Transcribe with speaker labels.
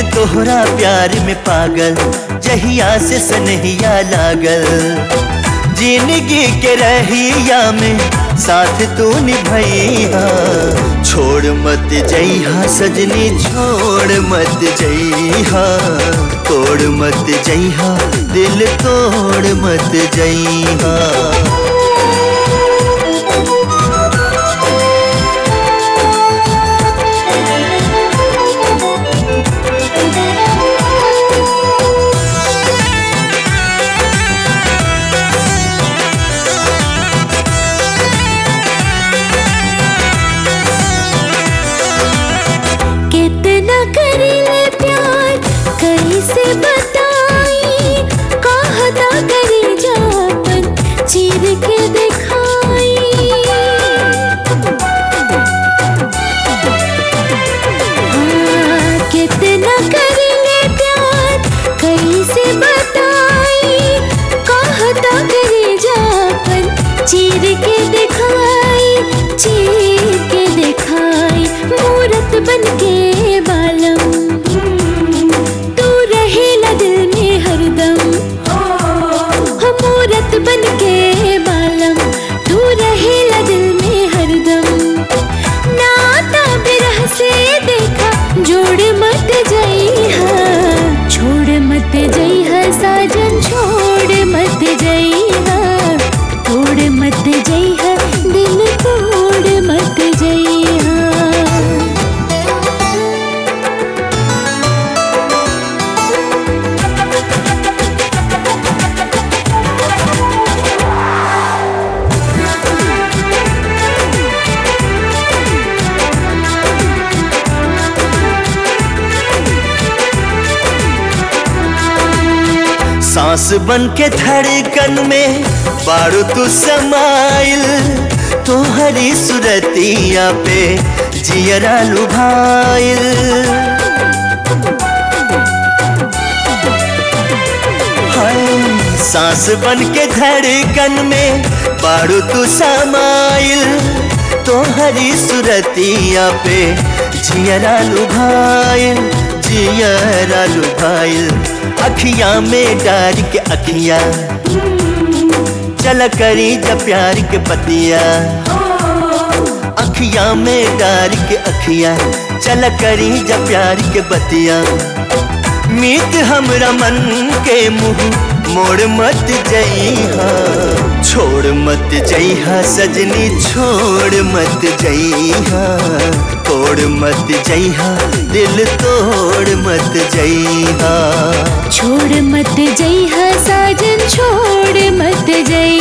Speaker 1: तोहरा प्यार में पागल जहिया से सनहिया लागल जिंदगी के रहिया में साथ तू निभैया छोड़ मत जइहा सजनी छोड़ मत जइहा तोड़ मत जइहा दिल तोड़ मत जइहा
Speaker 2: कितना करीले प्यार कैसे बताई कहता करी जापन चीर के दिखाई हाँ, कितना करीले प्यार कैसे बताई कहता करी जापन चीर के दिखाई चीर के दिखाई मूरत बन के बालम तू रहेला दिल में हरदम हो मूरत बन के बालम तू रहेला दिल में हरदम नाता बिरह से देखा जोड़ मत जइहा छोड़ मत जइहा साजन छोड़ मत जइहा तोड़ मत जइहा दिल तोड़ मत जइहा
Speaker 1: सांस बन के धड़कन में बारू तू समाइल तोहरी सुरतिया पे जियरा लुभाइल हाय सांस बन के धड़कन में बारू तू समाइल तोहरी सुरतिया पे जियरा लुभाइल जियरा लुभाइल अखियां में डार के अखियां चल करी जब प्यार के पतिया अखियां में डार के अखियां चल करी जब प्यार के बतिया मीत हमरा मन के मुंह मोड़ मत जइहा छोड़ मत जइहा सजनी छोड़ मत जइहा तोड़ मत जइहा दिल तोड़ मत जइहा
Speaker 2: छोड़ मत जइहा साजन छोड़ मत जइहा